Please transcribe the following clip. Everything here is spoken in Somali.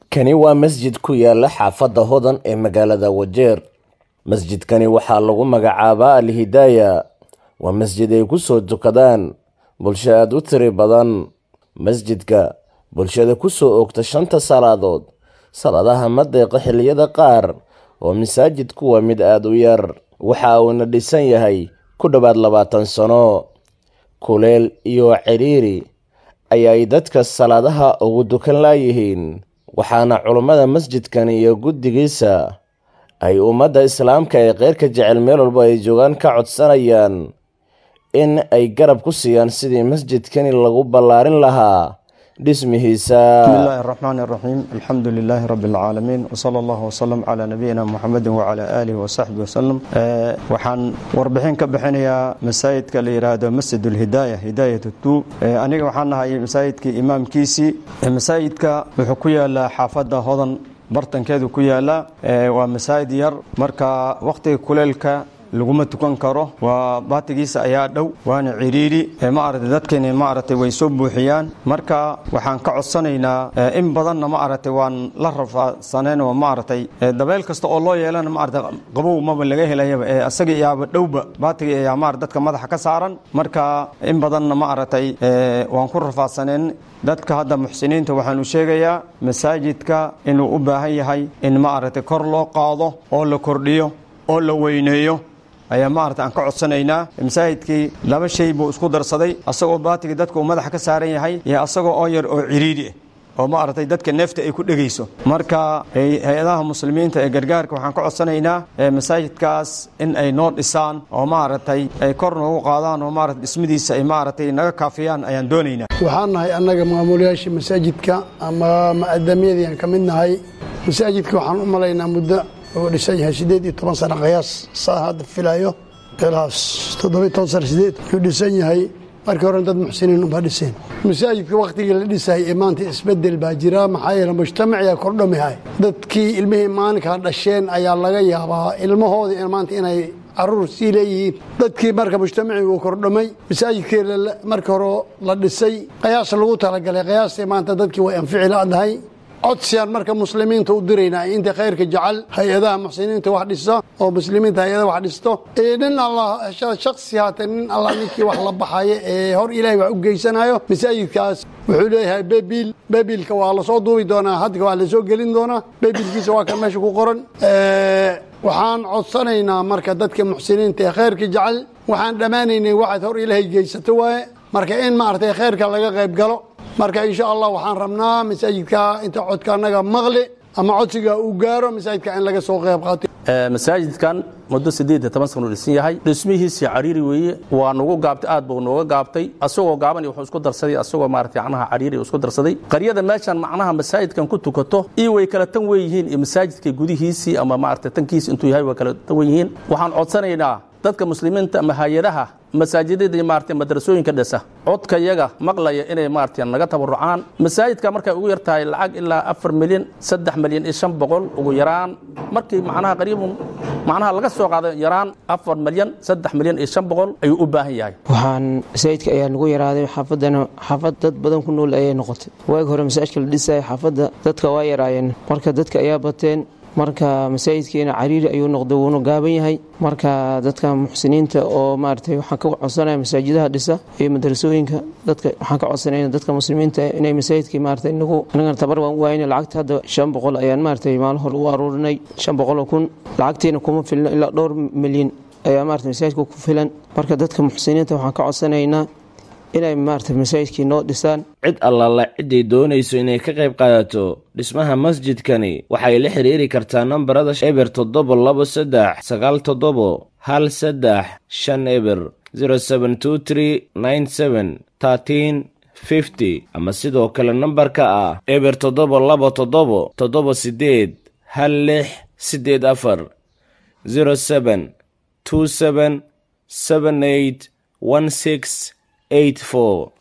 Kani waa masjid ku yaala xaafadda Hodan ee magaalada Wajeer. Masjidkani waxaa lagu magacaabaa Al Hidayah. Waa masjid ay ku soo tukadaan bulsho aad u tiro badan. Masjidka bulshada ku soo oogta shanta salaadood. Salaadaha ma deeqo xilliyada qaar oo masaajidku waa mid aad u yar. Waxa uuna dhisan yahay ku dhowaad labaatan sano. Kuleel iyo ciriiri ayay dadka salaadaha ugu dukan laayihiin. Waxaana culummada masjidkan iyo guddigiisa ay ummadda Islaamka ee khayrka jecel meel walba ay joogaan ka codsanayaan in ay garab ku siiyaan sidii masjidkani lagu ballaarin lahaa dhismihiisa. بسم الله الرحمن الرحيم الحمد لله رب العالمين وصلى الله وسلم على نبينا محمد وعلى آله وصحبه وسلم آه، waxaan warbixin ka bixinayaa masaajidka la yiraahdo Masjid al-Hidayah Hidayatu Tu آه، aniga waxaan nahay masaajidkii imaamkiisii آه، masaajidka wuxuu ku yaalaa xaafadda Hodan bartankeedu ku yaala آه، waa masaajid yar marka waqtiga kuleelka laguma tukan karo waa baatigiisa ayaa dhow waana ciriiri ma aragtay dadkeeni ma aragtay way soo buuxiyaan marka waxaan ka codsanaynaa in badanna ma aragtay waan la rafaasaneen oo ma aragtay dabeel kasta oo loo yeelana ma aragtay qabow maba laga helayaba ee asaga iyaaba dhowba baatiga ayaa ma aragtay dadka madaxa ka saaran marka in badanna ma aragtay waan ku rafaasaneen dadka hadda muxsiniinta waxaanu sheegayaa masaajidka inuu u baahan yahay in ma aragtay kor loo qaado oo la kordhiyo oo la weyneeyo ayaa maarata aan ka codsanaynaa masaajidkii laba shay buu isku darsaday asagoo baatigii dadka uu madaxa ka saaran yahay iyo asagoo oo yar oo ciriiri ah oo maaragtay dadka neefta ay ku dhegayso marka hay-adaha muslimiinta ee gargaarka waxaan ka codsanaynaa masaajidkaas in ay noo dhisaan oo maaragtay ay kor noogu qaadaan oo maarata dhismadiisa ay maaragtay naga kaafiyaan ayaan doonaynaa waxaan nahay annaga maamulayaashii masaajidka ama ma'adamiyadii aan ka mid nahay masaajidka waxaan u malaynaa muddo uu dhisan yahay sideed iyo toban sano qiyaas saa hadda filayo ilaas toddobiyo toban sano sideed yuu dhisan yahay markii hore dad muxsiniin unbaa dhiseen masaajidka wakhtigii la dhisayay ee maanta isbedel baa jira maxaa yeele mujtamaciyaa kordhamihay dadkii ilmihii maalinkaa dhasheen ayaa laga yaabaa ilmahoodii maanta inay caruur sii leeyihiin dadkii marka mujtamacii uu kordhamay masaajidkii markii hore la dhisay qiyaas lagu talagalay qiyaastii maanta dadkii way anfici ladahay codsiyaan marka muslimiinta u diraynaa inta khayrka jecel hay-adaha muxsiniinta wax dhisa oo muslimiinta hay-ada wax dhisto nin allah shaksi haata nin allah ninkii wax la baxayo ee hor ilaahay wax u geysanayo masaajidkaas wuxuu leeyahay bebil bebilka waa lasoo duubi doonaa hadda waa lasoo gelin doonaa bebilkiisa waa kan meesha ku qoran waxaan codsanaynaa marka dadka muxsiniinta ee khayrka jecel waxaan dhammaanaynay waxaad hor ilaahay geysato waaye marka in maaragtay khayrka laga qayb galo marka insha allah waxaan rabnaa masaajidka inta codka annaga maqli ama codsiga uu gaaro masaajidka in laga soo qayb qaato masaajidkan muddo siddeed iyo toban sano u dhisan yahay dhismihiisii cariiri weeye waa nugu gaabtay aad buu nooga gaabtay asagoo gaaban wuxuu isku darsaday asagoo maarata macnaha cariiri isku darsaday qaryada meeshan macnaha masaajidkan ku tukato iyo way kala tan wen yihiin iyo masaajidka gudihiisii ama maarata tankiisi intuu yahay way kala tan wen yihiin waxaan codsanaynaa dadka muslimiinta ama hay-adaha masaajidada maarata madrasooyinka dhisa codka yaga maqlaya inay maarata naga tabarucaan masaajidka markay ugu yar tahay lacag ilaa afar milyan saddex milyan iyo shan boqol ugu yaraan markii macnaha qariibun macnaha laga soo qaado yaraan afar milyan saddex milyan iyo shan boqol ayuu u baahan yahay waxaan masaajidka ayaa nagu yaraaday xaafadana xaafad dad badan ku nool ayay noqotay waagi hore masaajidka la dhisaya xaafadda dadka waa yaraayeen marka dadka ayaa bateen marka masaajidkeena cariiri ayuu noqday wuuna gaaban yahay marka dadka muxsiniinta oo maaragtay waxaan ka codsanaya masaajidaha dhisa iyo madrasooyinka dadka waxaan ka codsanaya dadka muslimiinta inay masaajidkii maaragtay nagu anagana tabar waan u waayna lacagta hadda shan boqol ayaan maaragtay maalin hore u aruurinay shan boqol oo kun lacagtiina kuma filno ilaa dhowr milyan ayaa maaragtay masaajidka ku filan marka dadka muxsiniinta waxaan ka codsanaynaa inay maarata masaajidkii noo dhisaan cid allaala ciday doonayso inay ka qayb qaadato dhismaha masjidkani waxay la xiriiri kartaa nambarada eber toddoba labo saddex sagaal toddobo hal saddex shan eber zero seven two three nine seven thirteen fifty ama sidoo kale nambarka ah eber toddoba labo toddobo toddoba siddeed hal lix siddeed afar zero seven two seven seven eight one six eight four